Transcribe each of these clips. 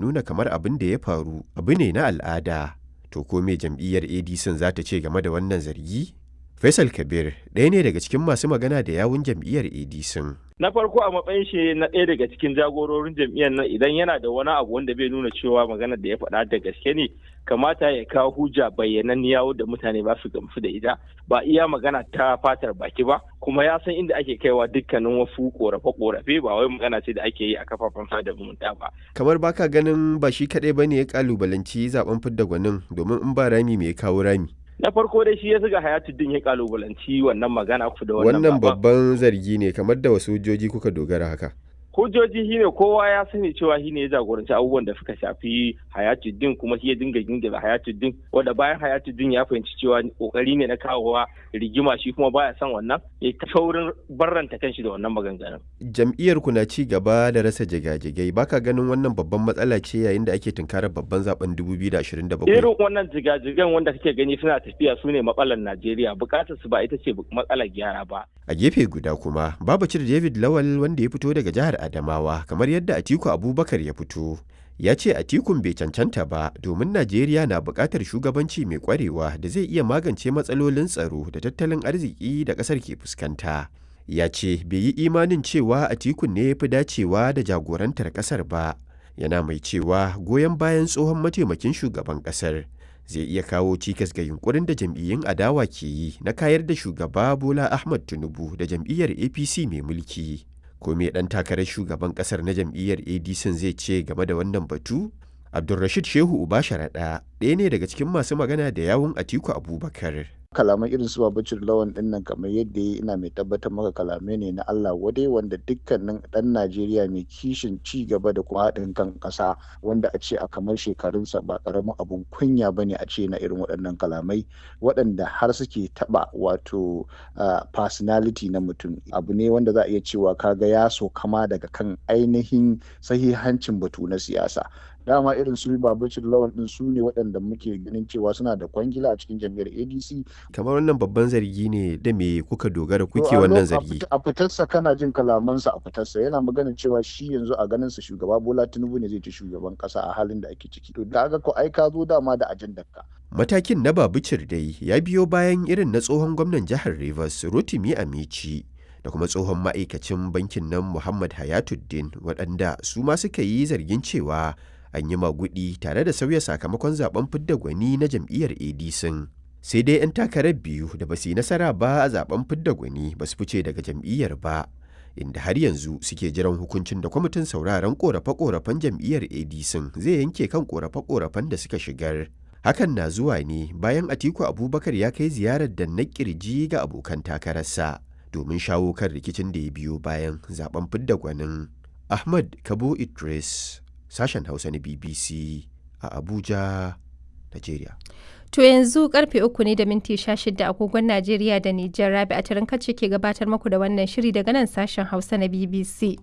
nuna kamar abin da ya faru abu ne na al'ada. To ko me jam'iyyar ADC za ta ce game da wannan zargi? Faisal Kabir ɗaya ne daga cikin masu magana da yawun jam'iyyar ADC. na farko a matsayin shi na ɗaya daga cikin jagororin jam'iyyar nan idan yana da wani abu wanda bai nuna cewa maganar da ya faɗa da gaske ne kamata ya kawo hujja bayyananniya da mutane ba su gamsu da ita ba iya magana ta fatar baki ba kuma ya san inda ake kaiwa dukkanin wasu korafe-korafe ba wai magana ce da ake yi a kafafen sada zumunta ba. Kamar baka ganin ba shi kaɗai ba ne ya kalubalanci zaben fidda gwanin domin in ba rami me ya kawo rami. na farko dai shi ya zuga hayatuddin ya kalubalanci wannan magana ku da wannan babban zargi ne kamar da wasu hujjoji kuka dogara haka hujjoji shine kowa ya sani cewa shine ya jagoranci abubuwan da suka shafi hayatuddin kuma shi ya dinga gingira hayatuddin wanda bayan hayatuddin ya fahimci cewa kokari ne na kawowa rigima shi kuma baya son wannan ya ta saurin barranta kanshi da wannan maganganun jam'iyyar ku na ci gaba da rasa jigajigai baka ganin wannan babban matsala ce yayin da ake tunkarar babban zaben 2027 irin wannan jigajigan wanda kake gani suna tafiya su ne matsalar Najeriya bukatar su ba ita ce matsalar gyara ba a gefe guda kuma babacir David Lawal wanda ya fito daga jihar Adamawa kamar yadda Atiku Abubakar ya fito ya ce Atikun bai cancanta ba domin Najeriya na buƙatar shugabanci mai ƙwarewa da zai iya magance matsalolin tsaro da tattalin arziki da ƙasar ke fuskanta. Ya ce bai yi imanin cewa Atikun ne ya fi dacewa da jagorantar ƙasar ba, yana mai cewa goyon bayan tsohon mataimakin shugaban ƙasar zai iya kawo cikas ga yunkurin da jam'iyyun adawa ke yi na kayar da shugaba Bola Ahmad Tinubu da jam'iyyar APC mai mulki. ko me dan takarar shugaban kasar na jam'iyyar adc zai ce game da wannan batu abdulrashid shehu uba sharaɗa ɗaya ne daga cikin masu magana da yawun atiku abubakar kalaman irin su babacin lawan din nan kamar yadda ya ina mai tabbatar maka kalamai ne na Allah wadai wanda dukkanin dan Najeriya mai kishin ci gaba da kuma haɗin kan ƙasa wanda a ce a kamar shekarunsa ba ƙaramin abun kunya ba ne a ce na irin waɗannan kalamai waɗanda har suke taɓa wato personality na mutum abu ne wanda za a iya cewa kaga ya so kama daga kan ainihin sahihancin batu na siyasa dama irin su babacin lawan din su ne waɗanda muke ganin cewa suna da kwangila a cikin jam'iyyar adc kamar wannan babban zargi ne da me kuka dogara kuke wannan zargi a fitarsa kana jin kalamansa a fitarsa yana magana cewa shi yanzu a ganin sa shugaba bola tinubu ne zai ci shugaban kasa a halin da ake ciki to da ko ai ka zo dama da ajandar ka matakin na babicir dai ya biyo bayan irin na tsohon gwamnan jihar rivers rotimi amici da kuma tsohon ma'aikacin bankin nan muhammad hayatuddin waɗanda su ma suka yi zargin cewa an yi magudi tare da sauya sakamakon zaben fidda gwani na jam'iyyar adc sai dai 'yan takarar biyu da ba su yi nasara ba a zaben fidda gwani ba su fice daga jam'iyyar ba inda har yanzu suke jiran hukuncin da kwamitin sauraron korafe-korafen jam'iyyar adc zai yanke kan korafe-korafen da suka shigar hakan na zuwa ne bayan atiku abubakar ya kai ziyarar da na kirji ga abokan takararsa domin shawo kan rikicin da ya biyo bayan zaben fidda gwanin ahmad kabo idris sashen hausa na bbc a abuja nigeria To yanzu karfe uku ne da minti sha shida agogon Najeriya da Nijar Rabi a tarin kacce ke gabatar muku da wannan shiri daga nan sashen Hausa na BBC.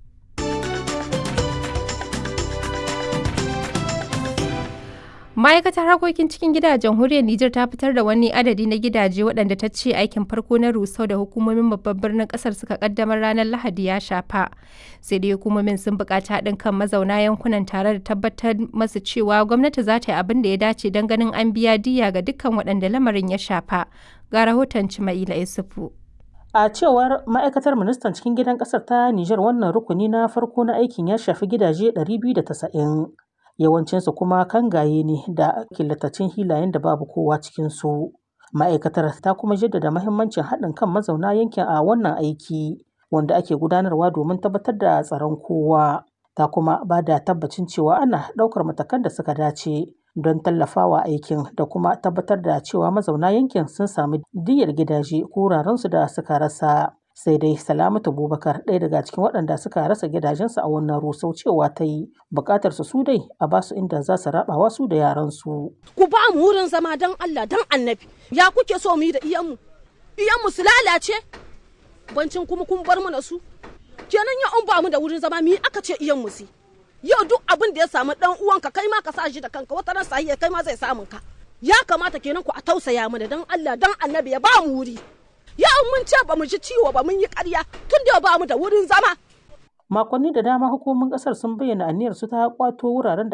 ma'aikatar harkokin cikin gida a jamhuriyar Nijar ta fitar da wani adadi na gidaje waɗanda ta ce aikin farko na rusau da hukumomin babban birnin ƙasar suka kaddamar ranar Lahadi ya shafa. Sai dai hukumomin sun buƙaci haɗin kan mazauna yankunan tare da tabbatar masu cewa gwamnati za ta yi abin da ya dace don ganin an biya diya ga dukkan waɗanda lamarin ya shafa. Ga rahoton Cima'ila Isufu. A cewar ma'aikatar ministan cikin gidan ƙasar ta Nijar wannan rukuni na farko na aikin ya shafi gidaje 290. yawancinsu kuma kangaye ne da killatacin hilayen da babu kowa cikinsu. Ma'aikatar ta kuma jaddada mahimmancin haɗin kan mazauna yankin a wannan aiki wanda ake gudanarwa domin tabbatar da tsaron kowa. Ta kuma ba da tabbacin cewa ana ɗaukar matakan da suka dace don tallafawa aikin da kuma tabbatar da cewa mazauna yankin sun sami diyyar gidaje ko wurarensu da suka rasa. sai dai salamatu bubakar ɗaya daga cikin waɗanda suka rasa gidajensu a wannan rusau cewa ta yi buƙatar su dai a ba su inda za su rabawa su da yaransu. ku ba mu wurin zama don allah don annabi ya kuke so mu yi da iyanmu iyanmu su lalace bancin kuma kun bar mu na su kenan ya an ba mu da wurin zama mi aka ce iyanmu su yau duk abin da ya samu dan uwanka kai ma ka sa shi da kanka wata ran sahiya kai ma zai samun ka ya kamata kenan ku a tausaya mana don allah don annabi ya ba mu wuri yau mun ce ba mu ji ciwo ba mun yi ƙarya tun da ba mu da wurin zama. Makonni da dama hukumomin ƙasar sun bayyana aniyar su ta kwato wuraren da